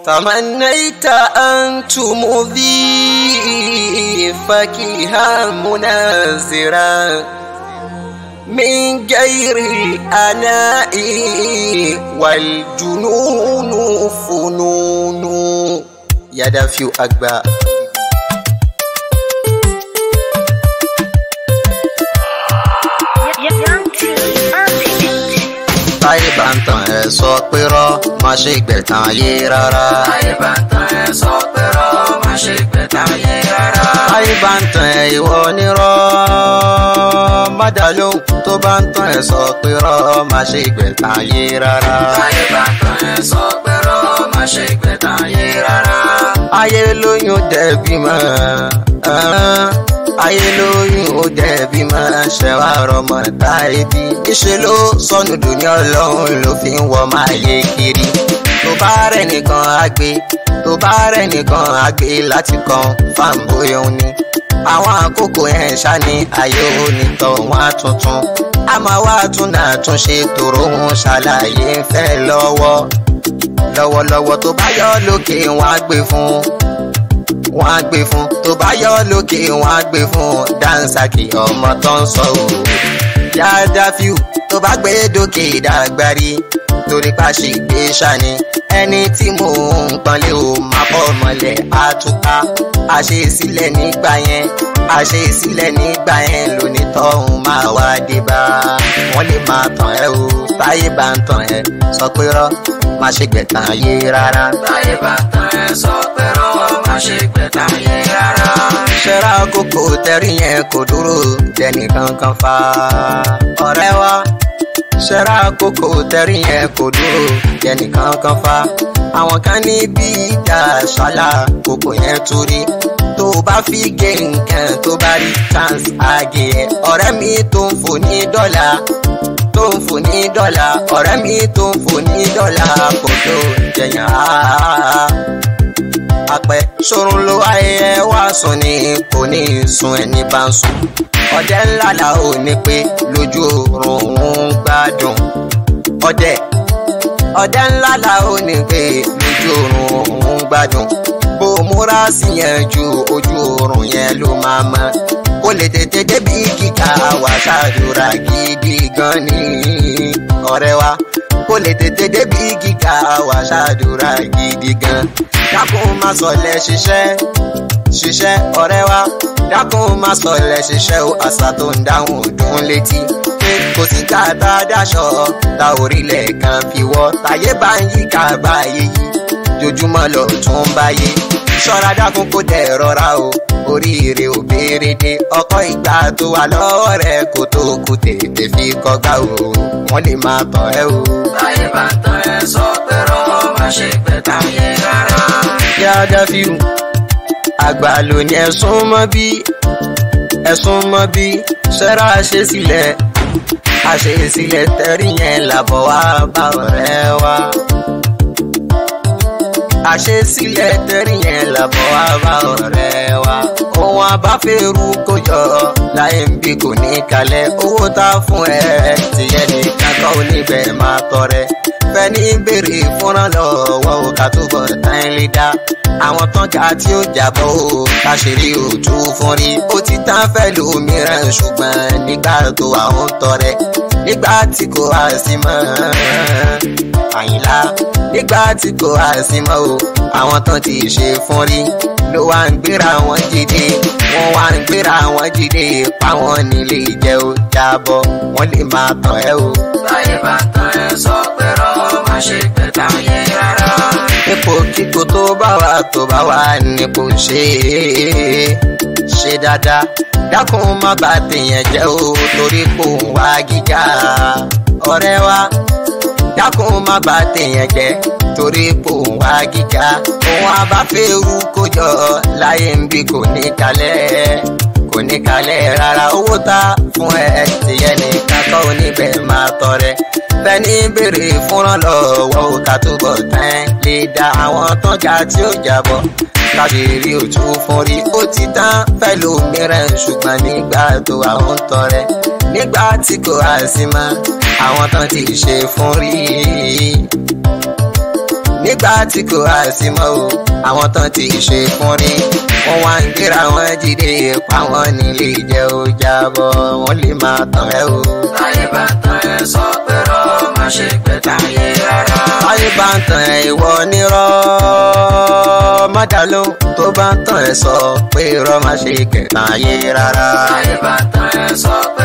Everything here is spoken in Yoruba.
تمنيت أن تمضي فكها منازرا من غير الأناء والجنون فنون يا دافيو أكبر táyé bá ń tàn ẹ sọ pé rọ má ṣe gbẹ̀tàn ayé rárá. táyé bá ń tàn ẹ sọ pé rọ má ṣe gbẹ̀tàn ayé rárá. táyé bá ń tàn ẹ ìwọ nírọ́ má dá lóhùn tó bá ń tàn ẹ sọ pé rọ má ṣe gbẹ̀tàn ayé rárá. táyé bá ń tàn ẹ sọ pé rọ má ṣe gbẹ̀tàn ayé rárá. ayé lóyún dẹ̀bi mọ́ ayé lóyún ó dẹ̀bi máa ṣẹ̀wá rọmọ táyé bí. níṣẹ́ ló sọnù dùní ọlọ́run ló fi ń wọ máa yé kiri. tó bá rẹ̀ nìkan á gbé tó bá rẹ̀ nìkan á gbé láti kan fáǹbóyá ni. àwọn àkókò yẹn ṣáni ayé onítọ̀ wọn á tuntun. a máa wá tún náà tún ṣe tòrò ń ṣàlàyé ń fẹ́ lọ́wọ́. lọ́wọ́lọ́wọ́ tó bá yọ lókè wọn á gbé fún un wọ́n á gbé fún tó bá yọ lókè wọ́n á gbé fún dansaki ọmọ tó ń sọ o. yáadáa fíù tó bá gbé dókè dàgbárí torí pàṣẹ gbé ṣani ẹni tí mò ń pọ́nlé o máa bọ́ mọ́lẹ̀ àtúkà àṣesílẹ̀ nígbà yẹn àṣesílẹ̀ nígbà yẹn lónìí tọ́hún máa wá dé bá wọ́n lè máa tàn ẹ́ o táyé bá ń tàn ẹ́ sọ pé rọ́ má ṣe gbẹ̀tàn ayé rárá. táyé bá ń tàn ẹ sọ pé rọ má ṣe gbẹ̀tàn ayé rárá. ṣẹ́ra kókó tẹ́rí yẹn kò dúró dẹni kankan fa ọ̀rẹ́ wa ṣẹ́ra kókó tẹ́rí yẹn kò dúró dẹni kankan fa àwọn kan ní bí ìjà ṣálá kókó yẹn torí tó bá fi gé nǹkan tó bá rí chance àgé ẹ̀ ọ̀rẹ́ mi tó ń fò ní dọ́là tó ń fò ní dọ́là ọ̀rẹ́ mi tó ń fò ní dọ́là kò tó jẹyàn áá apẹ sorun ló ayẹyẹ wá sùn ní kò ní sun ẹni bá ń sùn ọdẹ ńlá la ò ní pé lójú oorun òun gbádùn ọdẹ ọdẹ ńlá la ò ní pé lójú oorun òun gbádùn bó múra sí yẹn ju ojú oorun yẹn ló máa mọ kó lè tètè débi kíkà wà ṣàdúrà gidi gan ni ọ̀rẹ́ wa kó lè tètè débi kíkà wà ṣàdúrà gidi gan dákun má sọlẹ̀ ṣiṣẹ́ ṣiṣẹ́ ọ̀rẹ́ wa dákun má sọlẹ̀ ṣiṣẹ́ o àṣà tó ń dáhùn dùn létí pé kò sí káàtà dáṣọ ta orílẹ̀ kan fi wọ́ táyé bá ń yí ká báyé yí jojúmọ́ lọ tún báyé ṣọ́ra dákun kó dẹ̀ rọra o oríire ò béèrè dé ọkọ ìgbà tó wà lọ́wọ́ rẹ̀ kó tó kú tètè fi kọ́gbá o wọ́n lè máa tàn ẹ́ o. táyé bá ń tàn ẹ sọ pé rọ má ṣe gbẹ̀tàn ayé rárá. yáda fíù àgbà ló ní ẹ̀sùn mọ́ bí ẹ̀sùn mọ́ bí ṣẹ́ra ṣe sílẹ̀ àṣesílẹ̀ tẹ́rí yẹn làbọ̀ wá bá ọ̀rẹ́ wa àṣesílẹ̀ tẹ́rí yẹn làbọ̀ wá bá ọ̀rẹ́ wa ohun abáfẹ́rù kò yọ láyé ń bí kò ní kalẹ̀ owó tá a fún ẹ tìyẹn nìkan kọ́ oníbẹ̀ máa tọrẹ fẹ́ni béèrè fúnra lọ́wọ́ o ká túbọ̀ tán lé dá àwọn tán ga tí ó jábọ̀ o káṣírí òtún fún rí ó ti tán fẹ́ lómìíràn ṣùgbọ́n nígbà tó àwọn tọrẹ nígbà tí kò wá sí mọ́ àyìnlá nígbà tí kò wá sí mọ́ o àwọn tán ti ṣe fún rí ló wá ń gbéra wọn jíde wọn wá ń gbéra wọn jíde páwọn nílé jẹ́ ó jábọ̀ wọ́n lè máa tàn ẹ́ o. táyé bá ń tàn ẹ sọ pé rọ má ṣe gbẹ̀tàn ayé rárá. ipò kíkó tó bá wà tó bá wà nípò ṣe é ṣe dáadáa dákun má bà tèèyàn jẹ́ o torí kò ń wá gíga ọ̀rẹ́ wa dákun má bà tèèyàn jẹ́ torí kò ń wá gíga òun abáfẹ́rù kó jọ láyé ń bí kò ní kalẹ̀ kò ní kalẹ̀ rárá owó tá fún ẹ tìyẹ nìkan kọ́ oníbẹ̀ máa tọrẹ fẹ́ni béèrè fúnra lọ́wọ́ ò ká túbọ̀ tán lè dá àwọn tán ga tí ó jábọ̀ káṣírí òtún fún rí ó ti tán fẹ́ lómìíràn ṣùgbọ́n nígbà tó àwọn tọrẹ nígbà tí kò á sí mọ́ àwọn tán ti ṣe fún rí nígbà tí kò á sí mọ́ o àwọn tán ti ṣe fún rí wọ́n wá ń gbéra wọn jíde pa wọn nílé jẹ́ ó jábọ̀ wọ́n lè máa tàn ẹ́ o. Táyé bá tán ẹ sọ pé rọ́ má ṣe pẹ́ táyé rárá. táyé bá ń tàn ẹ́ ìwọ nírọ́ mọ́dà ló tó bá ń tàn ẹ́ sọ pé irọ́ má ṣe kẹta ayé rárá. Táyé bá tán ẹ sọ pé